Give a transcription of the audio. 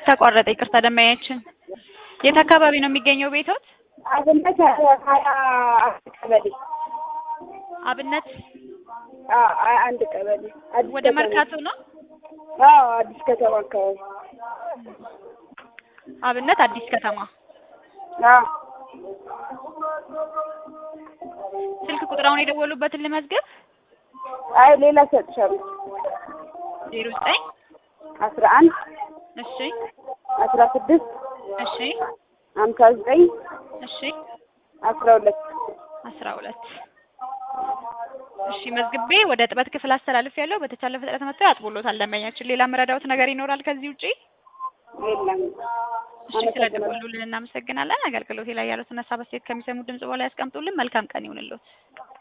ተቋረጠ። ይቅርታ ደንበኛችን የት አካባቢ ነው የሚገኘው ቤቶት? አብነት ሀያ አንድ ቀበሌ አብነት አዎ ሀያ አንድ ቀበሌ አዲስ ወደ ከተማ። መርካቶ ነው። አዎ አዲስ ከተማ አካባቢ አብነት አዲስ ከተማ። አዎ ስልክ ቁጥር አሁን የደወሉበትን ልመዝገብ። አይ ሌላ ሰጥሻለሁ ዜሮ ዘጠኝ አስራ አንድ እሺ አስራ ስድስት እሺ ሀምሳ ዘጠኝ እሺ አስራ ሁለት አስራ ሁለት እሺ መዝግቤ ወደ ጥበት ክፍል አስተላልፍ ያለው በተቻለ ፍጥነት መጥተው ያጥቡሎታል። ደንበኛችን ሌላ መረዳዎት ነገር ይኖራል ከዚህ ውጪ? የለም እሺ ስለደወሉልን እናመሰግናለን። አገልግሎቴ ላይ ያሉትን ሀሳብ አስተያየት ከሚሰሙ ድምጽ በኋላ ያስቀምጡልን። መልካም ቀን ይሁንልዎት።